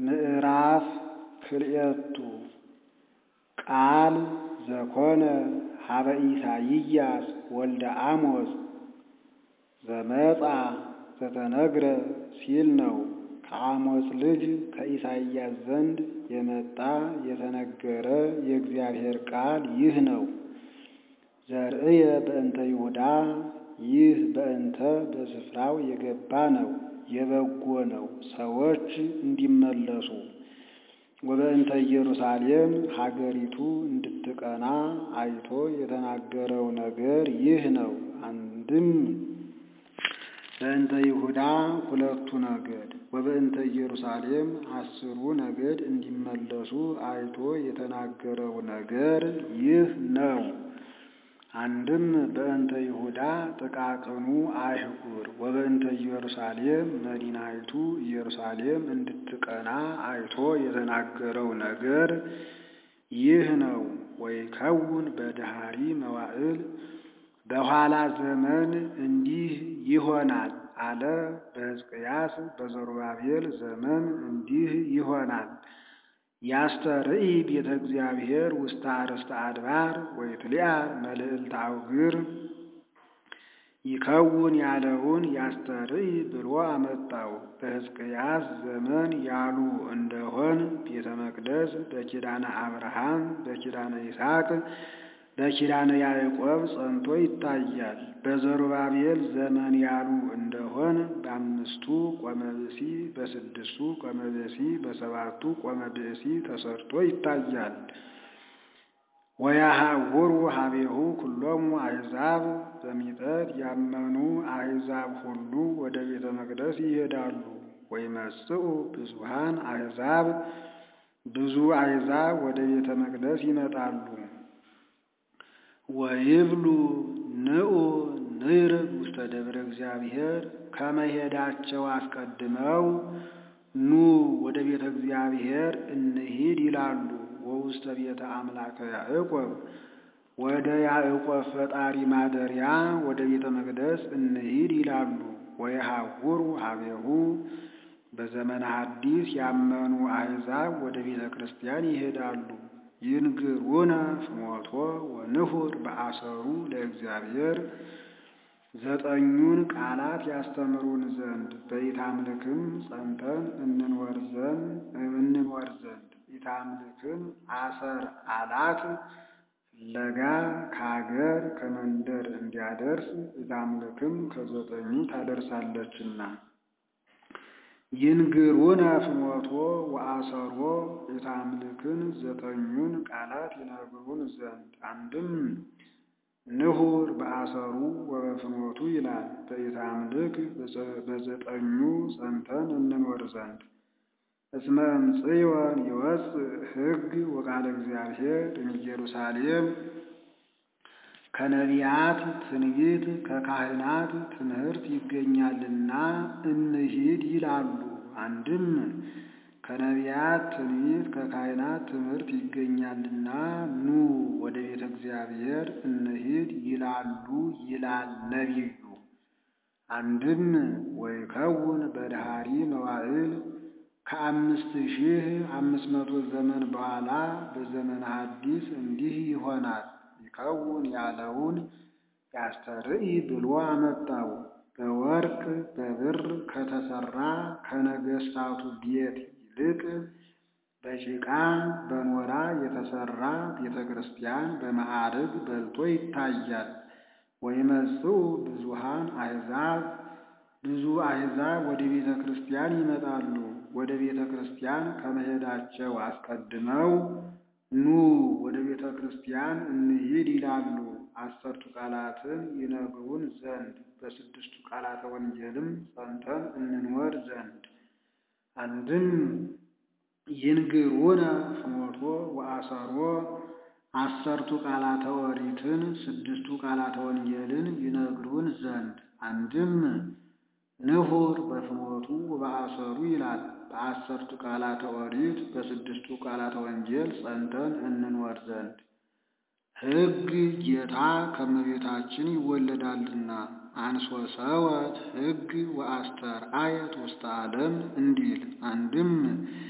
ምዕራፍ ክልኤቱ ቃል ዘኮነ ሀበ ኢሳይያስ ወልደ አሞጽ ዘመጻ ዘተነግረ ሲል ነው። ከአሞጽ ልጅ ከኢሳይያስ ዘንድ የመጣ የተነገረ የእግዚአብሔር ቃል ይህ ነው። ዘርእየ በእንተ ይሁዳ ይህ በእንተ በስፍራው የገባ ነው፣ የበጎ ነው፣ ሰዎች እንዲመለሱ ወበእንተ ኢየሩሳሌም ሀገሪቱ እንድትቀና አይቶ የተናገረው ነገር ይህ ነው። አንድም በእንተ ይሁዳ ሁለቱ ነገድ ወበእንተ ኢየሩሳሌም አስሩ ነገድ እንዲመለሱ አይቶ የተናገረው ነገር ይህ ነው። አንድም በእንተ ይሁዳ ጥቃቅኑ አህጉር ወበእንተ ኢየሩሳሌም መዲናይቱ ኢየሩሳሌም እንድትቀና አይቶ የተናገረው ነገር ይህ ነው። ወይከውን በድሃሪ መዋዕል በኋላ ዘመን እንዲህ ይሆናል አለ። በሕዝቅያስ በዘሩባቤል ዘመን እንዲህ ይሆናል። ያስተርኢ ቤተ እግዚአብሔር ውስተ አርእስተ አድባር ወይትሊአር መልዕልተ አውግር ይከውን ያለውን ያስተርኢ ብሎ አመጣው። በሕዝቅያስ ዘመን ያሉ እንደሆን ቤተ መቅደስ በኪዳነ አብርሃም በኪዳነ ይስሐቅ በኪዳነ ያዕቆብ ጸንቶ ይታያል። በዘሩባቤል ዘመን ያሉ እንደሆን በአምስቱ ቆመ ብእሲ፣ በስድስቱ ቆመ ብእሲ፣ በሰባቱ ቆመ ብእሲ ተሰርቶ ይታያል። ወያሃውሩ ሀቤሁ ኩሎሙ አሕዛብ በሚጠት ያመኑ አሕዛብ ሁሉ ወደ ቤተ መቅደስ ይሄዳሉ። ወይመጽኡ ብዙሃን አሕዛብ ብዙ አሕዛብ ወደ ቤተ መቅደስ ይመጣሉ። ወይብሉ ንዑ ንርብ ውስተ ደብረ እግዚአብሔር ከመሄዳቸው አስቀድመው ኑ ወደ ቤተ እግዚአብሔር እንሂድ ይላሉ። ወውስተ ቤተ አምላከ ያዕቆብ ወደ ያዕቆብ ፈጣሪ ማደሪያ ወደ ቤተ መቅደስ እንሂድ ይላሉ። ወየሐውሩ ሀቤሁ በዘመነ ሐዲስ ያመኑ አሕዛብ ወደ ቤተ ክርስቲያን ይሄዳሉ። ይንግሩነ ፍኖቶ ወንሁር በአሰሩ ለእግዚአብሔር ዘጠኙን ቃላት ያስተምሩን ዘንድ በኢታምልክም ጸንተን እንኖር ዘንድ እንኖር ዘንድ ኢታምልክም አሰር አላት ፍለጋ ከሀገር ከመንደር እንዲያደርስ ኢታምልክም ከዘጠኙ ታደርሳለችና ይንግሩነ ፍኖቶ ወአሰሮ ኢታምልክን ዘጠኙን ቃላት ይነግሩን ዘንድ አንድም ንሁር በአሰሩ ወበፍኖቱ ይላል። በኢታምልክ በዘጠኙ ጸንተን እንኖር ዘንድ እስመ እምጽዮን ይወፅእ ሕግ ወቃለ እግዚአብሔር እምኢየሩሳሌም ከነቢያት ትንቢት ከካህናት ትምህርት ይገኛልና እንሂድ ይላሉ። አንድም ከነቢያት ትንቢት ከካህናት ትምህርት ይገኛልና ኑ ወደ ቤተ እግዚአብሔር እንሂድ ይላሉ ይላል ነቢዩ። አንድም ወይከውን በድሃሪ መዋዕል ከአምስት ሺህ አምስት መቶ ዘመን በኋላ በዘመነ ሐዲስ እንዲህ ይሆናል። ይከውን ያለውን ያስተርኢ ብሎ አመጣው። በወርቅ በብር ከተሰራ ከነገስታቱ ቤት ይልቅ በጭቃ በኖራ የተሰራ ቤተ ክርስቲያን በማዕርግ በልጦ ይታያል። ወይመጽኡ ብዙሃን አሕዛብ ብዙ አሕዛብ ወደ ቤተ ክርስቲያን ይመጣሉ። ወደ ቤተ ክርስቲያን ከመሄዳቸው አስቀድመው ኑ ወደ ቤተ ክርስቲያን እንሂድ ይላሉ። አሰርቱ ቃላትን ይነግሩን ዘንድ በስድስቱ ቃላተ ወንጌልም ጸንተን እንኖር ዘንድ አንድም ይንግሩነ ፍኖቶ ወአሰሮ አሰርቱ ቃላተ ኦሪትን ስድስቱ ቃላተ ወንጌልን ይነግሩን ዘንድ አንድም ንሁር በፍኖቱ በአሰሩ ይላል። በአሰርቱ ቃላተ ኦሪት በስድስቱ ቃላተ ወንጌል ጸንተን እንኖር ዘንድ ሕግ ጌታ ከመቤታችን ይወለዳልና አንሶ ሰወት ሕግ ወአስተርአየት ውስተ ዓለም እንዲል አንድም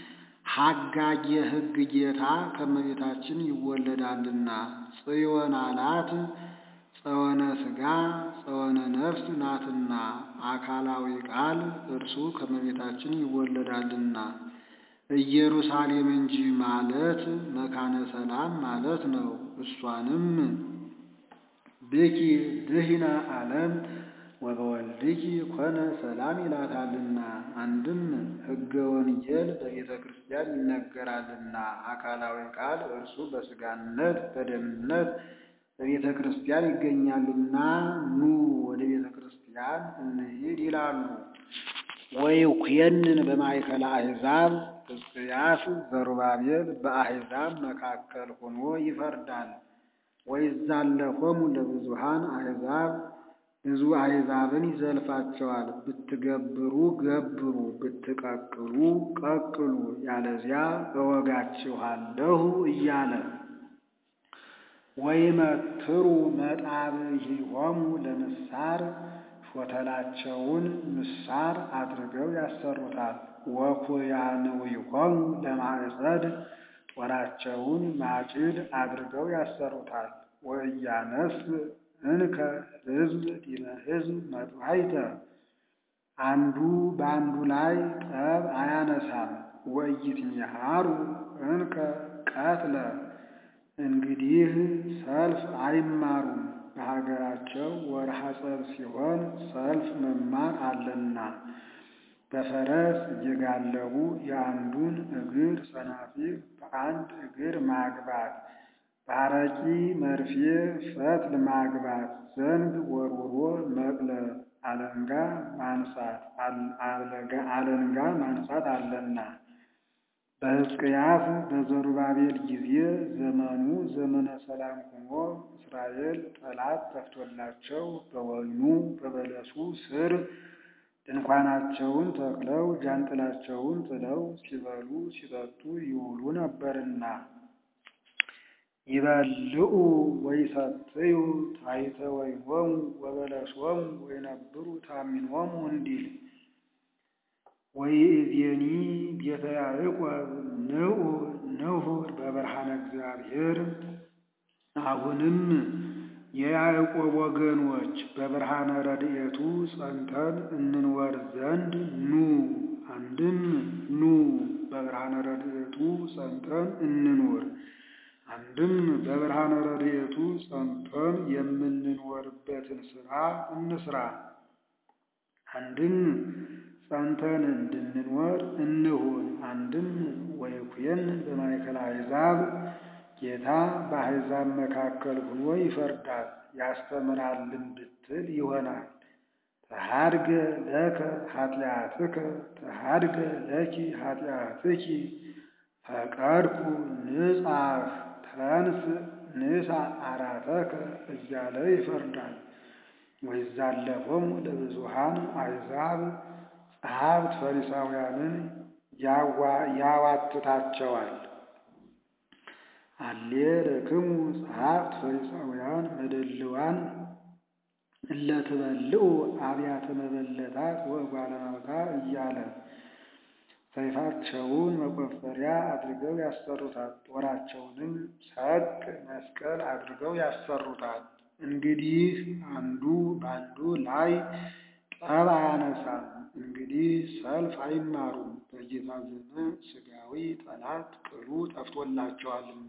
ሐጋጌ ሕግ ጌታ ከመቤታችን ይወለዳልና ጽዮን አላት ጸወነ ሥጋ ጸወነ ነፍስ ናትና አካላዊ ቃል እርሱ ከመቤታችን ይወለዳልና ኢየሩሳሌም እንጂ ማለት መካነ ሰላም ማለት ነው። እሷንም ብኪ ድህነ ዓለም ወበወልድኪ ኮነ ሰላም ይላታልና አንድም ሕገ ወንጌል በቤተ ክርስቲያን ይነገራልና አካላዊ ቃል እርሱ በሥጋነት በደምነት በቤተ ክርስቲያን ይገኛልና ኑ ወደ ቤተ ክርስቲያን እንሂድ ይላሉ። ወይኩየንን በማእከለ አሕዛብ ሕዝቅያስ ዘሩባቤል በአሕዛብ መካከል ሆኖ ይፈርዳል። ወይዛለፎሙ ለብዙሃን አሕዛብ ብዙ አሕዛብን ይዘልፋቸዋል። ብትገብሩ ገብሩ፣ ብትቀቅሉ ቀቅሉ፣ ያለዚያ እወጋችኋለሁ እያለ ወይመትሩ መጣብሒሆሙ ለምሳር ሾተላቸውን ምሳር አድርገው ያሰሩታል። ወኩያንዊሆሙ ለማዕጸድ ጦራቸውን ማጭድ አድርገው ያሰሩታል። ወእያነስ እንከ ሕዝብ ዲበ ሕዝብ መጥዋዕተ አንዱ በአንዱ ላይ ጠብ አያነሳም። ወኢይትሚሃሩ እንከ ቀትለ እንግዲህ ሰልፍ አይማሩም። በሀገራቸው ወርሃ ጸብ ሲሆን ሰልፍ መማር አለና በፈረስ እየጋለቡ የአንዱን እግር ሰናፊር በአንድ እግር ማግባት፣ በአረቂ መርፌ ፈትል ማግባት፣ ዘንግ ወርውሮ መቅለብ፣ አለንጋ ማንሳት አለንጋ ማንሳት አለና በሕዝቅያስ በዘሩባቤል ጊዜ ዘመኑ ዘመነ ሰላም ሆኖ እስራኤል ጠላት ጠፍቶላቸው በወይኑ በበለሱ ስር ድንኳናቸውን ተክለው ጃንጥላቸውን ጥለው ሲበሉ ሲጠጡ ይውሉ ነበርና ይበልዑ ወይሰትዩ ታሕተ ወይኖሙ ወበለሶሙ ወይነብሩ ታሚኖሙ እንዲል ወይእዜኒ ቤተ ያዕቆብ ንዑ ንሁር በብርሃነ እግዚአብሔር። አሁንም የያዕቆብ ወገኖች በብርሃነ ረድኤቱ ጸንተን እንንወር ዘንድ ኑ። አንድም ኑ በብርሃነ ረድኤቱ ጸንተን እንኑር። አንድም በብርሃነ ረድኤቱ ጸንተን የምንኖርበትን ሥራ እንስራ። አንድም ጸንተን እንድንኖር እንሁን። አንድም ወይኩየን በማእከለ አሕዛብ ጌታ በአሕዛብ መካከል ሆኖ ይፈርዳል ያስተምራልን ብትል ይሆናል። ተሃድገ ለከ ኃጢአትከ ተሃድገ ለኪ ኃጢአትኪ ፈቀድኩ ንጻሕ ተንስ ንሳ አራተከ እያለ ይፈርዳል። ወይዛለፎሙ ለብዙሃን አሕዛብ ጸሐፍት ፈሪሳውያንን ያዋትታቸዋል። አሌ ለክሙ ጸሐፍት ፈሪሳውያን መደልዋን እለ ትበልዑ አብያተ መበለታት ወእጓለ እመሕታ እያለ ሰይፋቸውን መቆፈሪያ አድርገው ያሰሩታል። ጦራቸውንም ሰቅ መስቀል አድርገው ያሰሩታል። እንግዲህ አንዱ በአንዱ ላይ ጠብ አያነሳም። እንግዲህ ሰልፍ አይማሩም። በጌታ ዘመን ሥጋዊ ጠላት ቅሉ ጠፍቶላቸዋልና።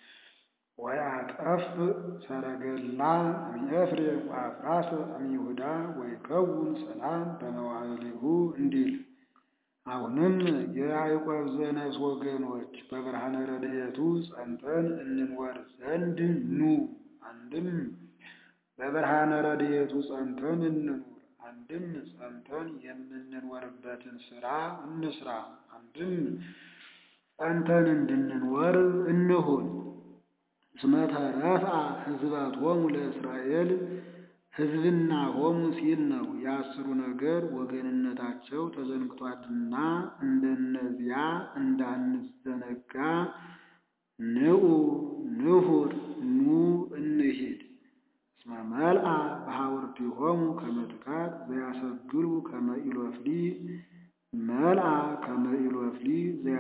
ወያጠፍ ሰረገላ እምኤፍሬም ወአፍራሰ እምይሁዳ ወይከውን ሰላም በመዋዕሊሁ እንዲል አሁንም የያዕቆብ ዘነስ ወገኖች በብርሃነ ረድኤቱ ጸንተን እንንወር ዘንድ ኑ። አንድም በብርሃነ ረድኤቱ ጸንተን እንኑር። አንድም ጸንተን የምንኖርበትን ሥራ እንስራ። አንድም ጸንተን እንድንኖር እንሁን። እስመ ተረፍአ ሕዝበቶሙ ለእስራኤል ሕዝብና ሆሙ ሲል ነው። የአስሩ ነገር ወገንነታቸው ተዘንግቷልና እንደነዚያ እንዳንዘነጋ ንዑ ንሁር ኑ እንሂድ። እስመ መልአ በሐውርቲሆሙ ከመ ትካት ዘያሰግሩ ከመ ኢሎፍሊ መልአ ከመ ኢሎፍሊ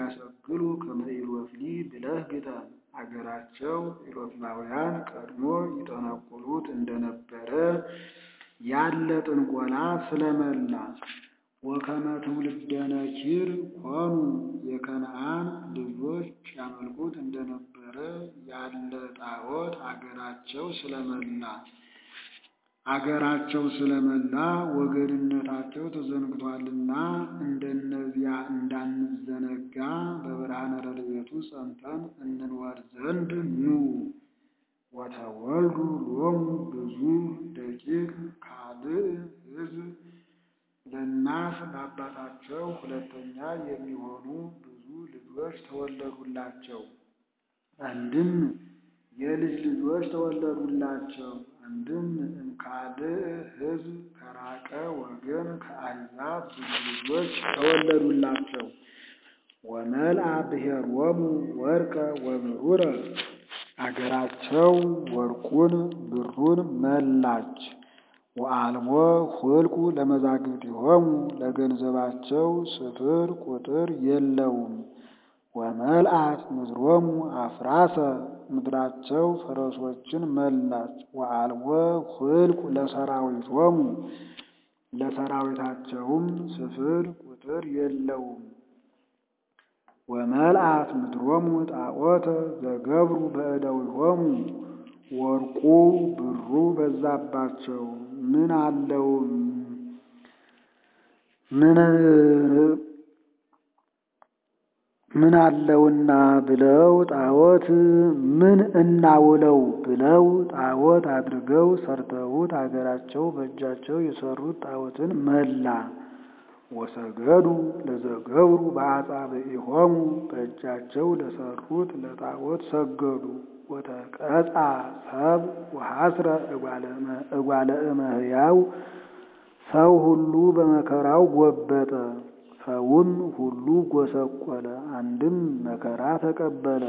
ወያሰግሉ ከመ ኢሎፍሊ ብለህ ግጠም። አገራቸው ኢሎፍላውያን ቀድሞ ይጠነቁሉት እንደነበረ ያለ ጥንቆላ ስለመላ ወከመ ትውልደ ነኪር ኮኑ የከነዓን ልጆች ያመልኩት እንደነበረ ያለ ጣዖት አገራቸው ስለመላ አገራቸው ስለመላ ወገንነታቸው ተዘንግቷልና እንደነዚያ እንዳንዘነጋ በብርሃነ ረድኤቱ ጸንተን እንኖር ዘንድ ኑ። ወተወልዱ ሎሙ ብዙ ደቂቅ ካልእ ሕዝብ ለእናት ለአባታቸው ሁለተኛ የሚሆኑ ብዙ ልጆች ተወለዱላቸው። አንድም የልጅ ልጆች ተወለዱላቸው። አንድም እምካልእ ሕዝብ ከራቀ ወገን ከአሕዛብ ብዙ ልጆች ተወለዱላቸው። ወመልአ ብሔሮሙ ወርቀ ወብሩረ አገራቸው ወርቁን ብሩን መላች። ወአልቦ ሁልቁ ለመዛግብቲሆሙ ለገንዘባቸው ስፍር ቁጥር የለውም። ወመልአት ምድሮሙ አፍራሰ ምድራቸው ፈረሶችን መላች። ወአልቦ ሁልቁ ለሰራዊቶሙ ለሰራዊታቸውም ስፍር ቁጥር የለውም። ወመልአት ምድሮሙ ጣዖተ ዘገብሩ በእደዊሆሙ ወርቁ ብሩ በዛባቸው ምን አለው ምን ምን አለውና ብለው ጣዖት ምን እናውለው ብለው ጣዖት አድርገው ሰርተውት አገራቸው በእጃቸው የሰሩት ጣዖትን መላ። ወሰገዱ ለዘገብሩ በአጻብዒሆሙ በእጃቸው ለሰሩት ለጣዖት ሰገዱ። ወተቀጻ ሰብ ወሐስረ እጓለ እመሕያው ሰው ሁሉ በመከራው ጎበጠ፣ ሰውም ሁሉ ጎሰቆለ። አንድም መከራ ተቀበለ።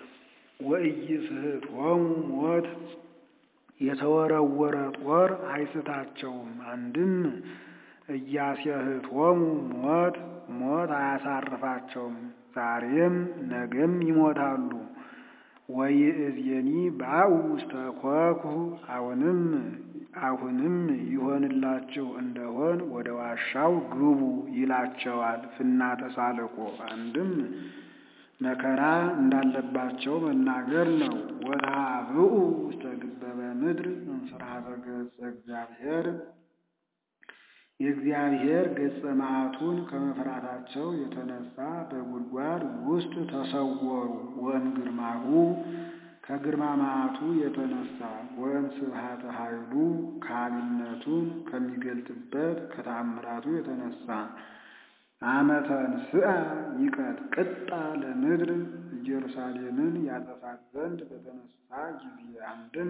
ወኢይስሕቶሙ ሞት የተወረወረ ጦር አይስታቸውም። አንድም እያስየህቶሙ ሞት ሞት አያሳርፋቸውም። ዛሬም ነገም ይሞታሉ። ወይእዜኒ ባኡ ውስተ ኮኩ አሁንም አሁንም ይሆንላችሁ እንደሆን ወደ ዋሻው ግቡ ይላቸዋል። ፍና ተሳልቆ አንድም መከራ እንዳለባቸው መናገር ነው። ወተሃብኡ ውስተ ግበበ ምድር እንፍርሃተ ገጸ እግዚአብሔር የእግዚአብሔር ገጸ መዓቱን ከመፍራታቸው የተነሳ በጉድጓድ ውስጥ ተሰወሩ። ወእምግርማሁ ከግርማ መዓቱ የተነሳ ወእም ስብሐተ ኃይሉ ካህሊነቱን ከሚገልጥበት ከተአምራቱ የተነሳ አመተ ንስአ ይቀጥቅጣ ለምድር ኢየሩሳሌምን ያጠፋት ዘንድ በተነሳ ጊዜ አንድም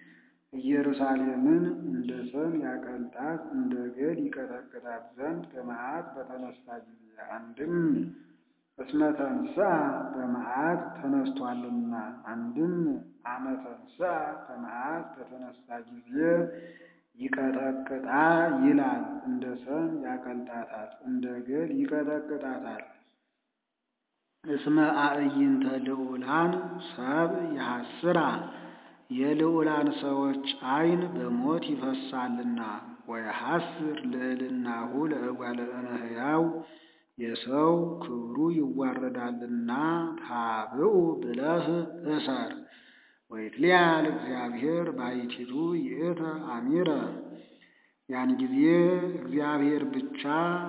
ኢየሩሳሌምን እንደ ሰም ያቀልጣት እንደ ገል ይቀጠቅጣት ዘንድ በመዓት በተነሳ ጊዜ አንድም እስመ ተንሥአ በመዓት ተነስቷልና አንድም አመ ተንሥአ በመዓት በተነሳ ጊዜ ይቀጠቅጣ ይላል። እንደ ሰም ያቀልጣታል፣ እንደ ገል ይቀጠቅጣታል። እስመ አዕይንተ ልዑላን ሰብ ያሐስራ የልዑላን ሰዎች ዓይን በሞት ይፈሳልና። ወየሐስር ልዕልናሁ ለእጓለ እመሕያው የሰው ክብሩ ይዋረዳልና። ታብኡ ብለህ እሰር ወይትሊያል እግዚአብሔር ባሕቲቱ ይእተ አሚረ ያን ጊዜ እግዚአብሔር ብቻ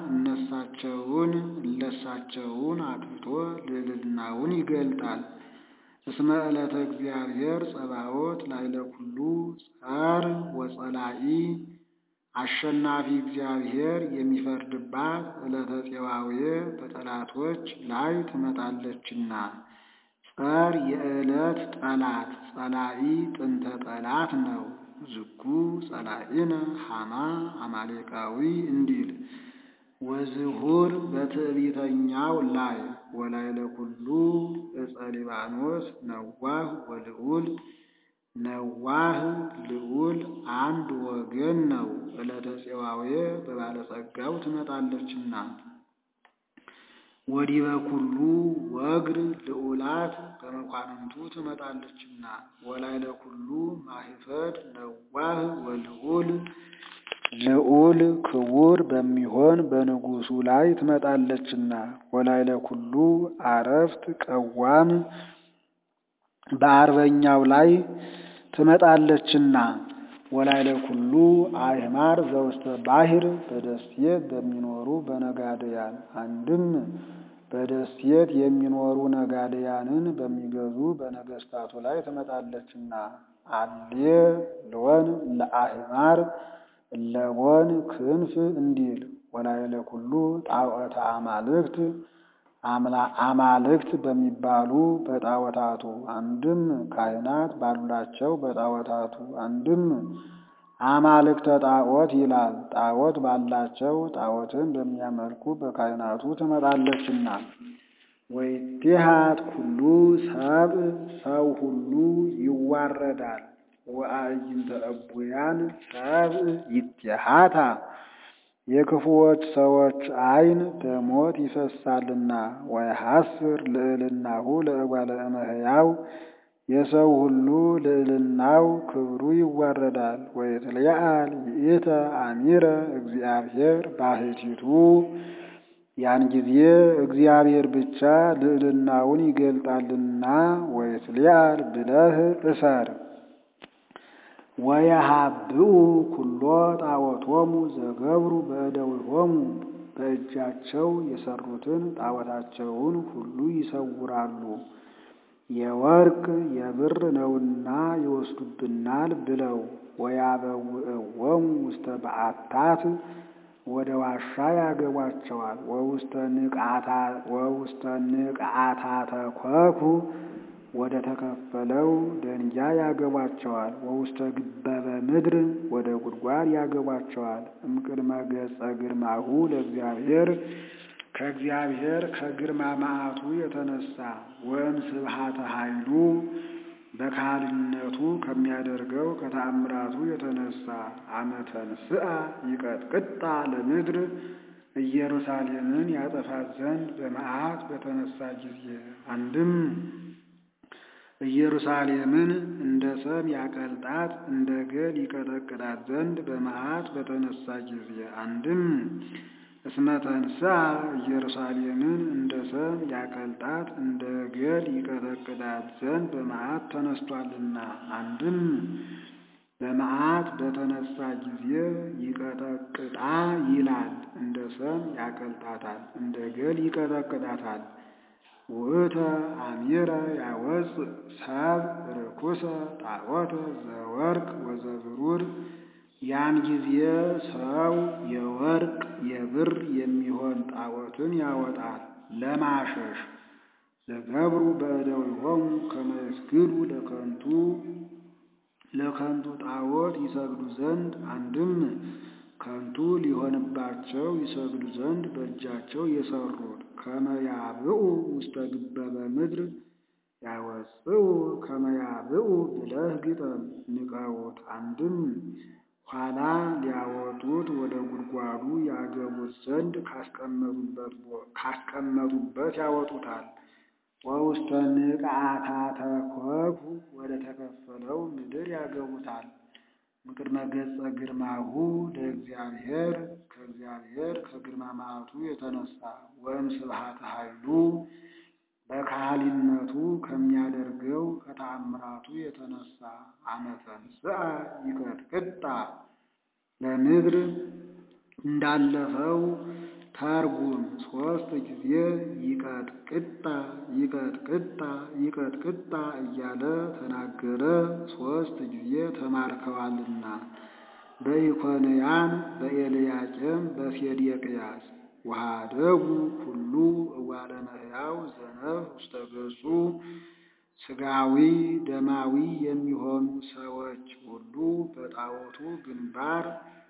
እነሳቸውን እለሳቸውን አጥፍቶ ልዕልናውን ይገልጣል። እስመ ዕለተ እግዚአብሔር ጸባዖት ላዕለ ኩሉ ጸር ወጸላኢ አሸናፊ እግዚአብሔር የሚፈርድባት ዕለተ ፄዋዌ በጠላቶች ላይ ትመጣለችና። ጸር የዕለት ጠላት ጸላኢ ጥንተ ጠላት ነው። ዝኩ ጸላኢነ ሐማ አማሌቃዊ እንዲል ወዝሁር በትዕቢተኛው ላይ ወላዕለ ኩሉ ዕፀ ሊባኖስ ነዋህ ወልዑል ነዋህ ልዑል አንድ ወገን ነው። ዕለተ ፄዋዌ በባለጸጋው ትመጣለችና ወዲበ ኩሉ ወግር ልዑላት በመኳንንቱ ትመጣለችና ወላይለ ኩሉ ማህፈድ ነዋህ ወልዑል ልዑል ክቡር በሚሆን በንጉሱ ላይ ትመጣለችና ወላይለ ኩሉ አረፍት ቀዋም በአርበኛው ላይ ትመጣለችና ወላይለ ኩሉ አእማር ዘውስተ ባሕር በደሴት በሚኖሩ በነጋድያን አንድም በደሴት የሚኖሩ ነጋድያንን በሚገዙ በነገስታቱ ላይ ትመጣለችና አሌ ሎን ለአእማር ለቦን ክንፍ እንዲል ወላይለ ኩሉ ጣዖተ አማልክት አማልክት በሚባሉ በጣዖታቱ አንድም ካህናት ባሉላቸው በጣዖታቱ አንድም አማልክተ ጣዖት ይላል። ጣዖት ባላቸው ጣዖትን በሚያመልኩ በካህናቱ ትመጣለችና ወይቴሃት ኩሉ ሰብ ሰው ሁሉ ይዋረዳል። ወአዕይንተ እቡያን ሰብ ይቴሃታ የክፉዎች ሰዎች ዓይን በሞት ይፈሳልና ወይሐስር ልዕልናሁ ለእጓለ እመሕያው የሰው ሁሉ ልዕልናው ክብሩ ይዋረዳል። ወይትለዓል ይእተ አሚረ እግዚአብሔር ባሕቲቱ ያን ጊዜ እግዚአብሔር ብቻ ልዕልናውን ይገልጣልና ወይትለዓል ብለህ እሰር። ወየሃብኡ ኩሎ ጣዖቶሙ ዘገብሩ በእደዊሆሙ በእጃቸው የሰሩትን ጣዖታቸውን ሁሉ ይሰውራሉ። የወርቅ የብር ነውና ይወስዱብናል ብለው ወያበውእዎሙ ውስተ በዓታት ወደ ዋሻ ያገቧቸዋል። ወውስተ ንቅዓታተ ኮኩ ወደ ተከፈለው ደንጊያ ያገቧቸዋል። ወውስተ ግበበ ምድር ወደ ጉድጓድ ያገቧቸዋል። እምቅድመ ገጸ ግርማሁ ለእግዚአብሔር ከእግዚአብሔር ከግርማ መዓቱ የተነሳ ወእም ስብሃተ ኃይሉ በካህልነቱ ከሚያደርገው ከተአምራቱ የተነሳ አመተን ስአ ይቀጥቅጣ ለምድር ኢየሩሳሌምን ያጠፋት ዘንድ በመዓት በተነሳ ጊዜ አንድም ኢየሩሳሌምን እንደ ሰም ያቀልጣት እንደ ገል ይቀጠቅጣት ዘንድ በመዓት በተነሳ ጊዜ አንድም እስመ ተንሥአ ኢየሩሳሌምን እንደ ሰም ያቀልጣት እንደ ገል ይቀጠቅጣት ዘንድ በመዓት ተነስቷልና አንድም በመዓት በተነሳ ጊዜ ይቀጠቅጣ ይላል። እንደ ሰም ያቀልጣታል፣ እንደ ገል ይቀጠቅጣታል። ውእተ አሚረ ያወፅእ ሰብ ርኩሰ ጣዖተ ዘወርቅ ወዘብሩር ያን ጊዜ ሰው የወርቅ የብር የሚሆን ጣዖትን ያወጣል ለማሸሽ ዘገብሩ በእደዊሆሙ ከመ ይስግዱ ለከንቱ ለከንቱ ጣዖት ይሰግዱ ዘንድ አንድም ከንቱ ሊሆንባቸው ይሰግዱ ዘንድ በእጃቸው የሰሩት ከመ ያብኡ ውስተ ግበበ ምድር ያወፅኡ ከመ ያብኡ ብለህ ግጠም ንቀውት አንድም ኋላ ሊያወጡት ወደ ጉድጓዱ ያገቡት ዘንድ ካስቀመጡበት ያወጡታል። ወውስተ ንቅዓታተ ኮኩ ወደ ተከፈለው ምድር ያገቡታል። ምቅድመ ገጸ ግርማሁ ለእግዚአብሔር ከእግዚአብሔር ከግርማ መዓቱ የተነሳ ወእም ስብሃተ ኃይሉ በካህሊነቱ ከሚያደርገው ከተአምራቱ የተነሳ አመተን ስአ ይቀጥቅጣ ለምድር እንዳለፈው ተርጉም ሶስት ጊዜ ይቀጥቅጣ ይቀጥቅጣ ይቀጥቅጣ እያለ ተናገረ። ሶስት ጊዜ ተማርከዋልና በኢኮንያን በኤልያቄም በሴዴቅያስ ወኀደጉ ኩሉ እጓለ እመሕያው ዘነፍ ውስተ ገጹ ሥጋዊ ደማዊ የሚሆኑ ሰዎች ሁሉ በጣዖቱ ግንባር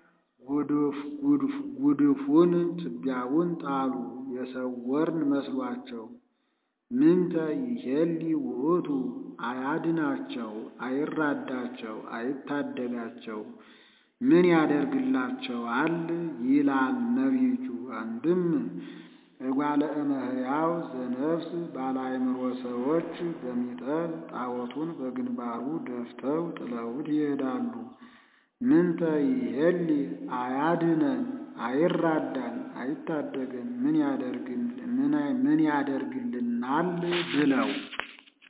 ጉድፉን ትቢያውን ጣሉ። የሰወርን መስሏቸው ምንተ ይሄሊ ውእቱ አያድናቸው፣ አይራዳቸው፣ አይታደጋቸው ምን ያደርግላቸዋል? ይላል ነቢዩ። አንድም እጓለ እመሕያው ዘነፍስ ባለ አእምሮ ሰዎች በሚጠት ጣዖቱን በግንባሩ ደፍተው ጥለውት ይሄዳሉ። ምንተ ይሄሊ አያድነን አይራዳን አይታደገን ምን ያደርግልናል ብለው